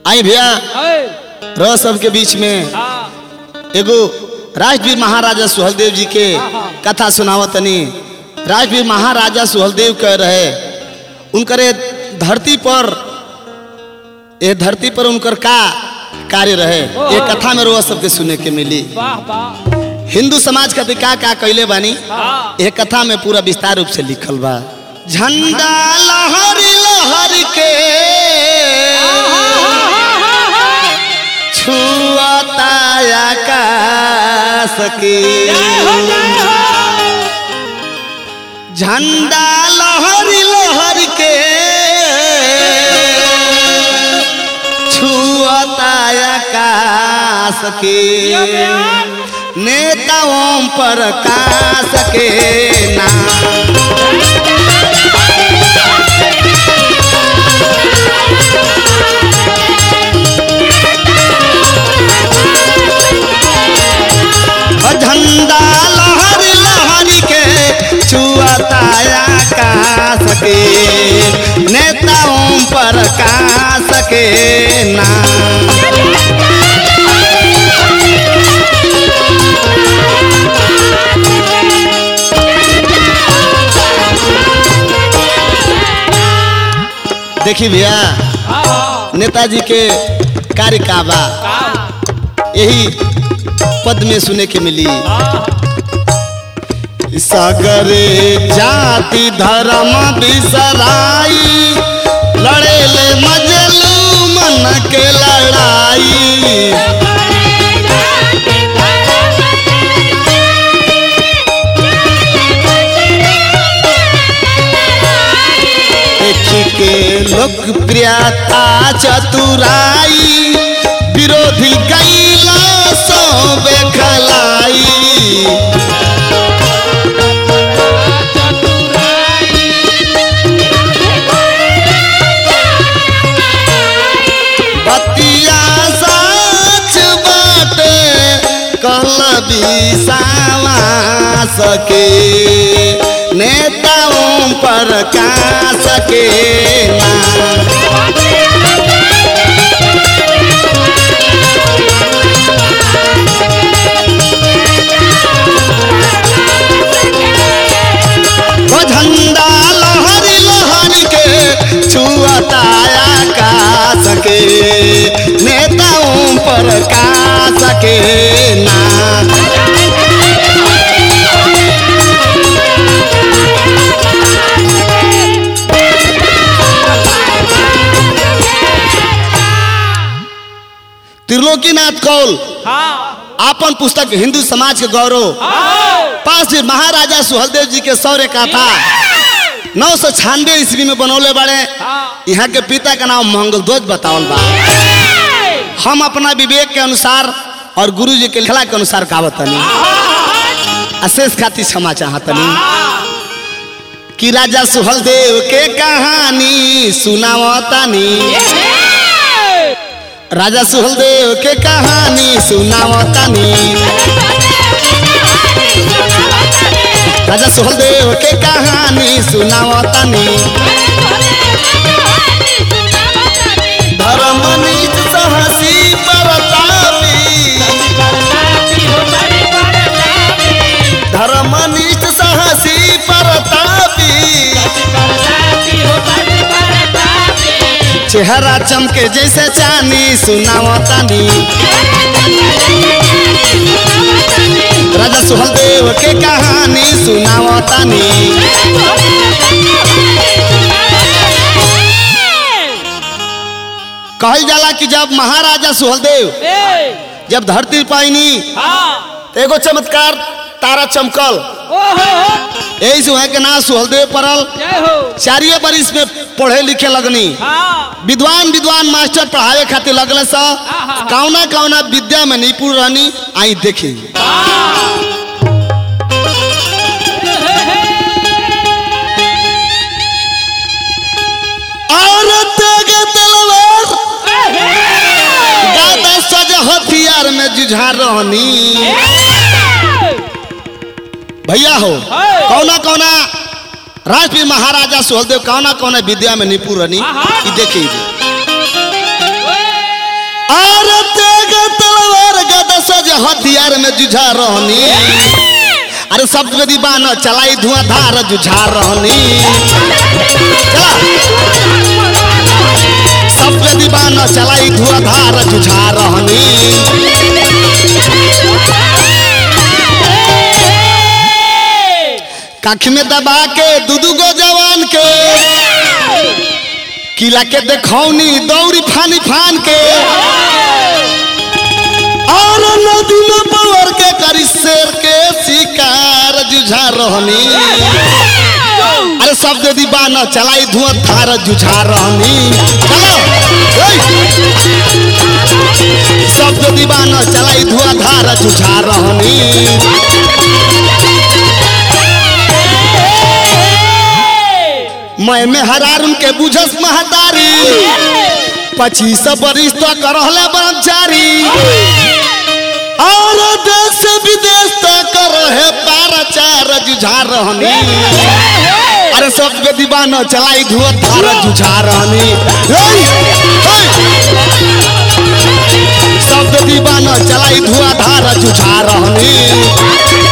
आई भैया ए, रह सबके बीच में हाँ, एगो राजवीर महाराजा सुहलदेव जी के कथा सुनावतनी राजवीर महाराजा सुहलदेव कह रहे उनकरे धरती पर ये धरती पर उनकर का कार्य रहे ये कथा में रोज सबके सुने के मिली वाह वाह हिंदू समाज खातिर का का कैले बानी हाँ ये कथा में पूरा विस्तार रूप से लिखल बा झंडा लहर लहर के छुआता आकाश के जय हो जय हो झंडा लहर लहर के छुआता आकाश के यो बयान। नेताओं पर काश के नाम झंडा लहर लहर के छुआता आकाश के नेताओं पर काश के नाम देखी भैया हाँ, हाँ, नेताजी के कार्य का बा हाँ, यही पद में सुने के मिली हाँ, सगरे जाति धर्म बिसराई लड़े ले मजलू मन के लड़ाई देख के लोकप्रियता चतुराई विरोधी गैला सो बेखलाई बतिया सच बाटे कहल बिसावा सके नेताओं पर का सके ना वो झंडा लहर लहर के छुआता आकाश के नेताओं पर का सके ना त्रिलोकीनाथ कौल हाँ, आपन पुस्तक हिंदू समाज के गौरव हाँ, पास जी महाराजा सुहलदेव जी के सौर्य का था नौ सौ छियानवे ईस्वी में बनौले बड़े हाँ, यहाँ के पिता का नाम मंगल ध्वज बतावल बा हम अपना विवेक के अनुसार और गुरु जी के लिखला के अनुसार कहावतनी अशेष खातिर क्षमा चाहतनी कि राजा सुहलदेव के कहानी सुनावतानी राजा सुहलदेव के कहानी सुनावतानी राजा सुहलदेव के कहानी सुनावतानी धर्म नीच सहसी परतापी धर्म नीच सहसी परतापी चेहरा चमके जैसे चांदी सुनावतानी राजा सुहलदेव के कहानी सुनावतानी कहल जाला कि जब महाराजा सुहलदेव जब धरती पाइनी तो एगो चमत्कार तारा चमकल यही से वहाँ के नाम सुहलदेव पड़ल चारिये बरिस में पढ़े लिखे लगनी विद्वान विद्वान मास्टर पढ़ावे खातिर लगल सा कौना कौना विद्या में निपुण रहनी आई देखी औरत के तलवार गादा सज हथियार में जुझा रहनी भैया हो कौना कौना राजवीर महाराजा सुहलदेव कौना कौना विद्या में निपुण रहनी हाँ, हाँ। ई देखी रोज हथियार में जुझा रहनी अरे सब गदी बान चलाई धुआंधार जुझा रहनी चला सब गदी बान चलाई धुआंधार जुझा रहनी कख में दबा के दू दू गो जवान के किला के देखौनी दौड़ी फानी फान के और नदी में पवर के करी शेर के शिकार जुझा रहनी अरे सब दीदी बाना चलाई धुआं धार जुझा रहनी चलो ओए! सब दीदी बाना चलाई धुआं धार जुझा रहनी मैं में हरारुन के बुझस महतारी पच्चीस बरिस तक रहले ब्रह्मचारी और देश से विदेश तक रहे पाराचार जुझा रहनी अरे सब के दीवाना चलाई धुआ धार जुझा रहनी हेय! हेय! सब के दीवाना चलाई धुआ धार जुझा रहनी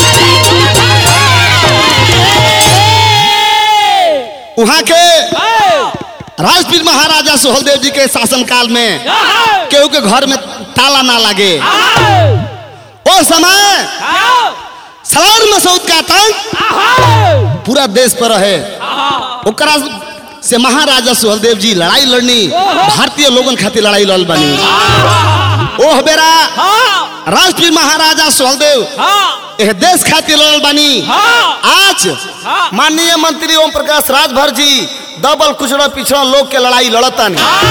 वहाँ के राजपीर महाराजा सोहलदेव जी के शासनकाल में केहू के घर में ताला ना लगे ओ समय सलार मसूद का आतंक पूरा देश पर रहे ओकरा से महाराजा सुहलदेव जी लड़ाई लड़नी भारतीय लोगन खातिर लड़ाई लड़ बनी ओह बेरा राजपीर महाराजा सुहलदेव यह देश खातिर लड़ल बनी आज माननीय मंत्री ओम प्रकाश राजभर जी दबल कुचड़ा पिछड़ा लोग के लड़ाई लड़तन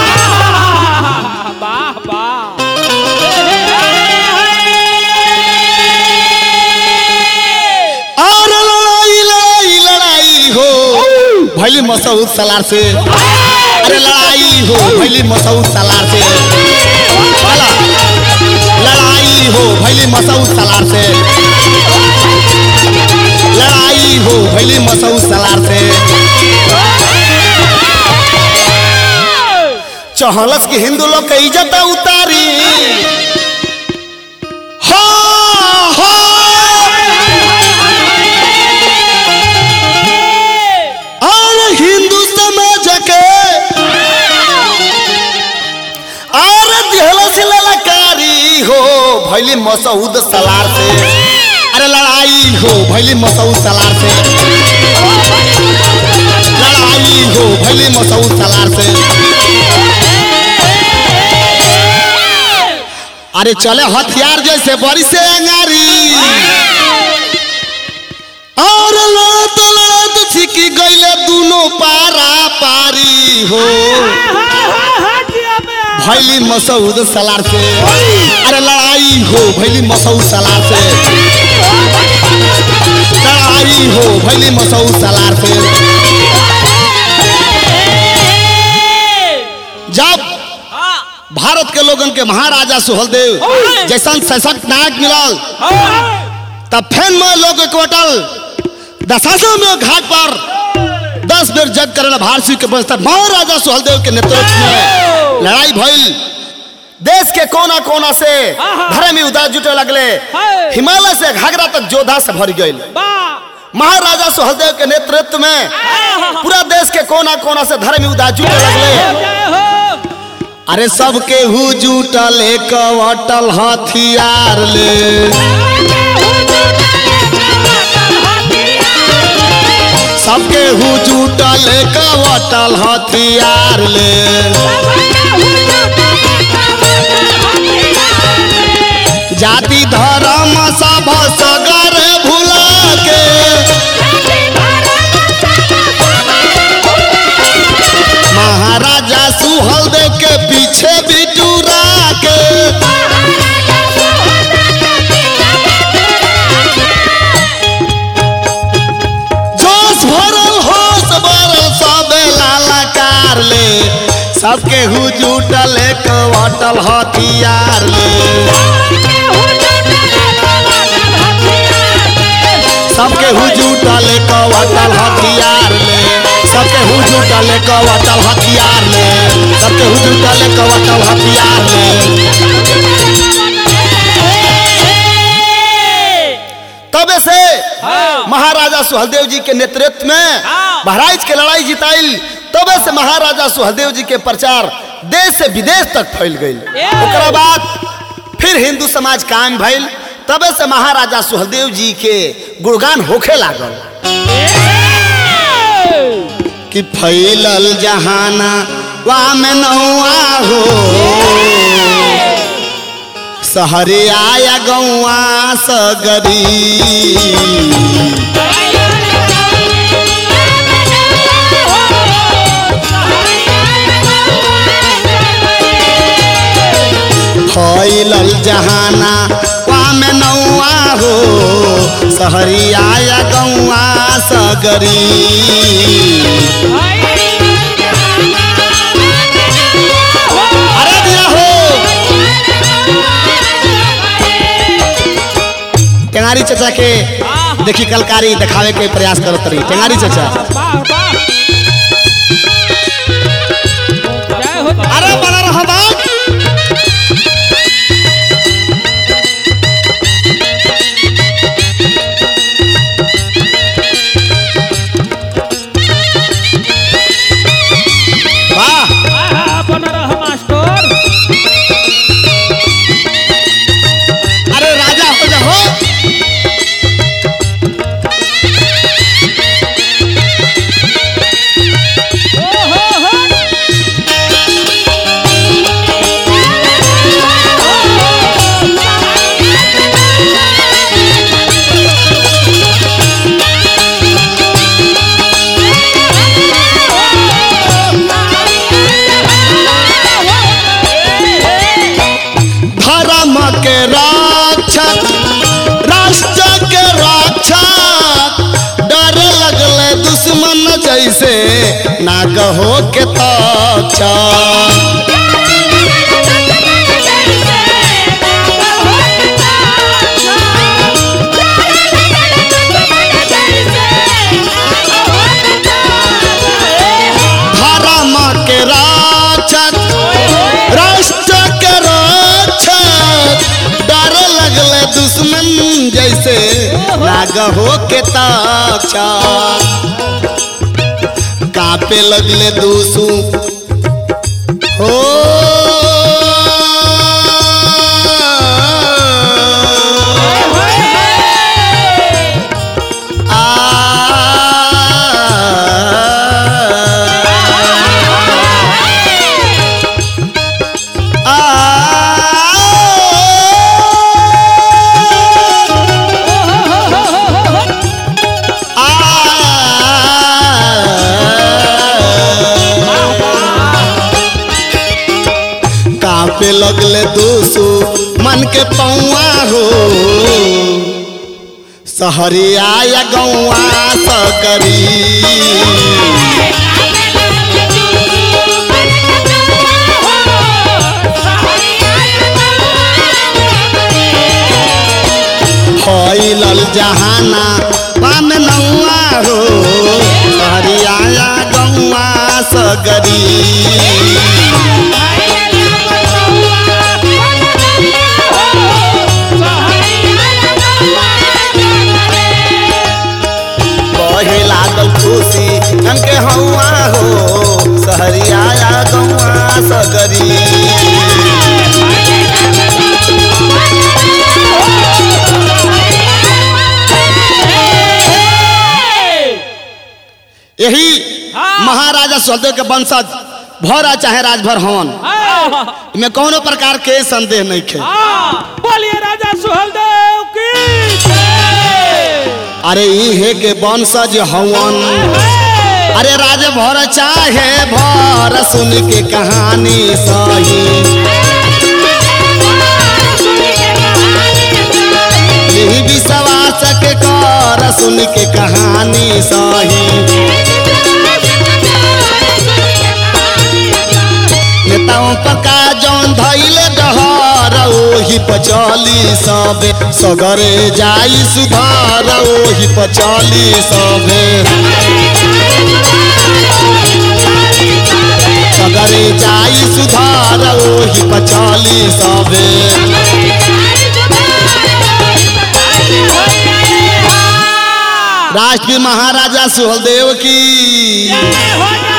और लड़ाई लड़ाई लड़ाई हो भैली मसऊद सलार से अरे लड़ाई हो भैली मसऊद सलार से चला लड़ाई हो भैली मसऊद सलार से लड़ाई हो भैली मसऊद सलार से चहलस की हिंदू लोग के इज्जत उतारी हो हो और हिंदू समाज के और दिहलस ललकारी हो भैली मसऊद सलार से अरे लड़ाई हो भैली मसऊद सलार से लड़ाई हो भैली मसऊद सलार से अरे चले हथियार जैसे बड़ी से अंगारी और लड़त लड़त छिकी गईले दोनों पारा पारी हो भैली मसऊद सलार से अरे लड़ाई हो भैली मसऊद सलार से लड़ाई हो भैली मसऊद सलार से जब भारत के लोगन के महाराजा सुहलदेव जैसन सशक्त नायक मिलल तब फेन में लोग इकवटल दशासन में घाट पर दस बेर जग करल भारसी के बस्तर महाराजा सुहलदेव के नेतृत्व में लड़ाई भइल देश के कोना कोना से धर्मी उदार जुटे लगले हिमालय से घाघरा तक जोधा से भर गई महाराजा सुहलदेव के नेतृत्व में पूरा देश के कोना कोना से धर्मी उदार जुटे लगले अरे सबके हु जुटल एक अटल हथियार ले सबके हु जुटल एक अटल हथियार ले जाति धर्म सब सगर भुला के महाराजा सुहलदेव के पीछे बिटूरा के जोश भरल होश भरल सबे लालाकार ले सबके हु जुटल एक अटल हथियार ले सबके हु जुटल एक अटल हथियार ले सबके हु जुटल एक अटल हथियार ले सबके हु जुटल एक अटल हथियार ले महाराजा सुहलदेव जी के नेतृत्व में हाँ। बहराइच के लड़ाई जिताइल तबे से महाराजा सुहलदेव जी के प्रचार देश से विदेश तक फैल गई ए! ओकरा बाद फिर हिंदू समाज कायम भइल तबे से महाराजा सुहलदेव जी के गुणगान होखे लागल कि फैलल जहाना वा में नौआ हो सहरे आया गौआ सगरी फैलल जहाना वाम नौआ हो सहरी आया गौआ सगरी अरे दिया हो टेंगारी चाचा के देखी कलकारी दिखावे के प्रयास करत रही टेंगारी चाचा अरे बना रहा बात वाह अरे राजा हो जा हो धर्म के रक्षक राष्ट्र के रक्षक डर लगले दुश्मन जैसे नाग हो के तक्षक धर्म के रक्षक राष्ट्र के रक्षक डर लगले दुश्मन जैसे नाग हो के तक्षक कापे लगले दूसू हो कापे लगले दोसो मन के पौआ हो सहरी आया गौआ सकरी फैलल जहाना पान नौआ हो सहरी आया गौआ सगरी बहे लागल खुशी हमके हौआ हो सहरी आया गौआ सगरी यही हाँ। महाराजा सुहलदेव के वंशज भरा चाहे राजभर हवन में कौनो प्रकार के संदेह नहीं खे बोलिए राजा सुहलदेव की जय। अरे इहे के वंशज हवन अरे राजभर चाहे भर सुन के कहानी सही यही विश्वास के कर सुन के कहानी सही नेताओं पर का जौन धैले डहर ओही पचली सबे सगरे जाई सुधार ओही पचली सबे सगरे जाई सुधार ओही पचली सबे लास्ट में महाराजा सुहलदेव की जय हो